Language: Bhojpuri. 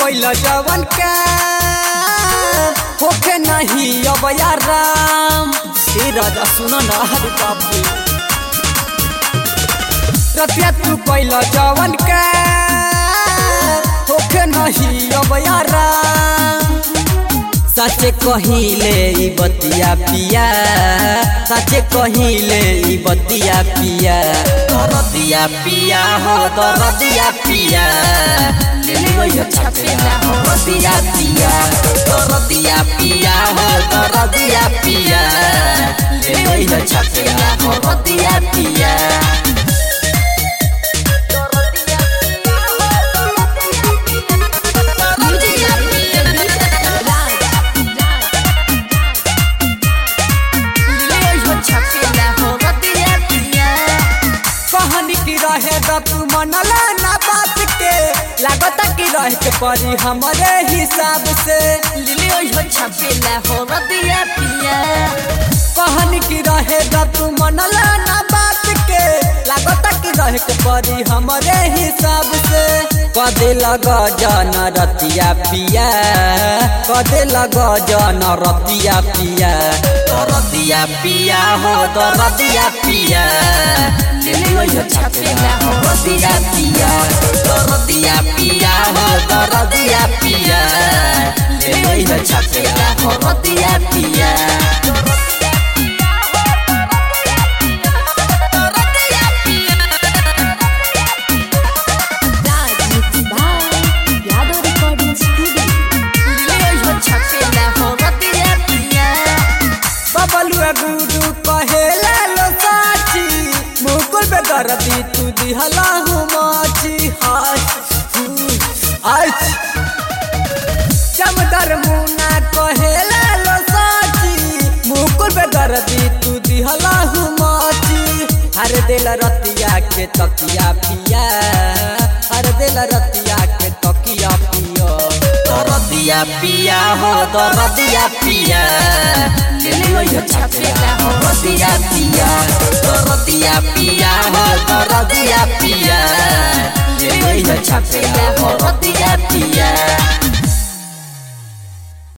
कैल जवन का होके नहीं अब यार राम हे राजा सुनो ना हरे बाबू रतिया तू कैल जवन का होके नहीं अब यार राम सचे कहिले ई बतिया पिया सचे कहिले ई बतिया पिया दरदिया पिया हो दरदिया पिया लेलियो छपेला हो दरदिया पिया दरदिया पिया हो दरदिया पिया लेलियो छपेला हो दरदिया पिया कहानी की रहे द तू मनला ना बात के लागत की रहे के परी हमारे हिसाब से कहानी की रहे द तू मनला ना बात के लागत की रहे के परी हमारे हिसाब से कदे लग जन रतिया पिया कदे लग जन रतिया पिया रतिया पिया हो रतिया पिया छपेला हो रतिया पिया रतिया पिया हो रतिया पिया छपेला हो रतिया पिया यादव रिकॉर्डिंग स्टूडियो बबलुआ गुडू कहेला लो साची मुकुल पे दर्दी तू दिहला हूँ माची हाय आज चमदर मुना कहेला लो साची मुकुल पे दर्दी तू दिहला हूँ माची हर दिल रतिया के तकिया पिया हर दिल रतिया के तकिया पिया दरदिया पिया हो दरदिया पिया छपेला हो रतिया पिया दरदिया पिया हो दरदिया पिया छपेला हो रतिया पिया